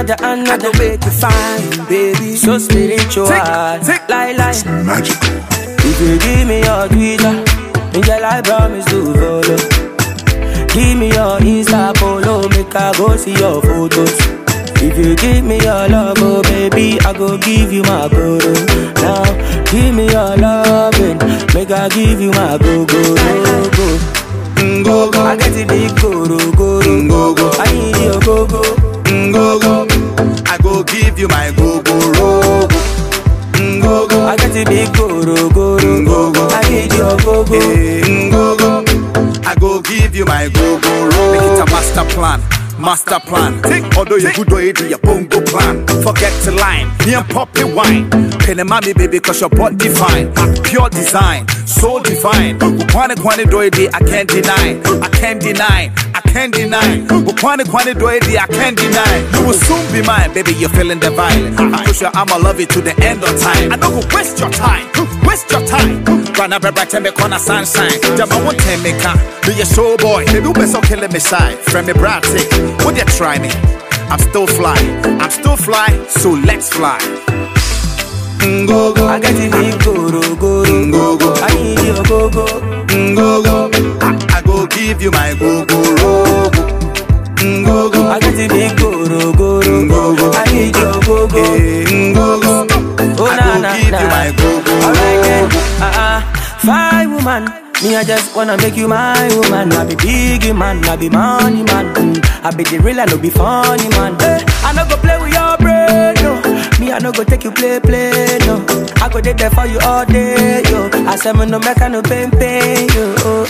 Another, another make you fine, baby. So spiritual. tick. Lie, lie. Magical. If you give me your Twitter, girl, I promise to follow. Give me your Insta follow, make I go see your photos. If you give me your love, oh baby, I go give you my guru. Now, give me your loving, make I give you my go go go go. Go go, I get it big guru guru. go go, I need your go go. go go. I go give you my go go rogo. Go go, I get it big guru guru. Go, go. I need your go go. eh, go go. I go give you my go go rogo. Make it a master plan. Master plan. Although you good already, your bongo plan. Forget to line. Me and poppy wine. Penny mommy baby, cause your body fine. Pure design, so divine. Ukwane kwane doidi, I can't deny. I can't deny. I can't deny. Ukwane kwane doidi, I can't deny. You will soon be mine, baby. You're feeling the vibe. I push you, I'ma love you to the end of time. I don't go waste your time. Waste your time. Rana bebra tembe kona sunshine. Jama won't tell me can. Be a show boy. Baby, you better killing me shy. Friend me bratic. Would you try me? I'm still fly. I'm still fly. So let's fly. Go go. I get it big guru guru. Go go. I need your go go. Go go. I, I go give you my go go rogo. Go go. I get it big guru guru. Go go. I need your go go. Eh, Go go. Oh I na go na give na. you my go go Alright then. rogo. Uh uh. Fine woman. Me, I just wanna make you my woman. I be big man, I be money man. Mm. I be the real, I no be funny man. Eh, I no go play with your brain, no. Me, I no go take you play, play, no. I go dey there for you all day, yo. I say me no make I no pain, pain, yo. Oh.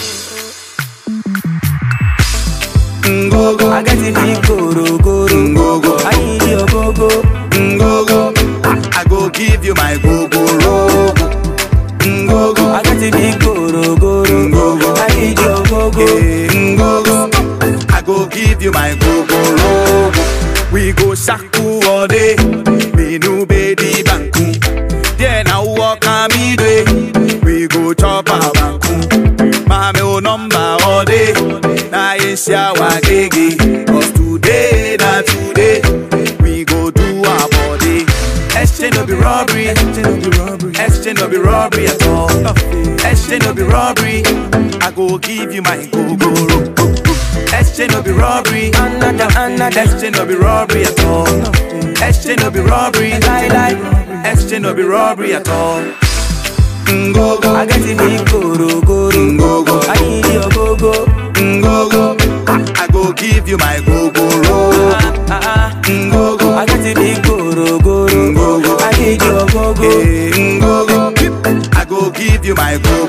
Go go. I get it big guru guru. Go go. I need your go go. Go go. I, I go give you my go go rogo. Go go. I get it big guru guru. Go go. I need your go go. Eh, Go go. I go give you my go go rogo. We go shaku all day. Me no baby banku. Then I walk on me day. We go chop a banku. Mame o number all day. Na yin shawa gege. Cause today, na today. We go do our body. Exchange no be robbery. Exchange no be robbery at all. Exchange no be robbery. I go give you my go go ro. Exchange no be robbery. Another, another. Exchange no be robbery at all. Exchange no be robbery. Lie, lie. Exchange no be robbery at all. Go go. I get it big guru guru. Go go. I need your go go. Go go. I, I go give you my go go ro. Ah ah. Go go. I get it big guru guru. Go go. I need your go go. Eh, Go go. I go give you my go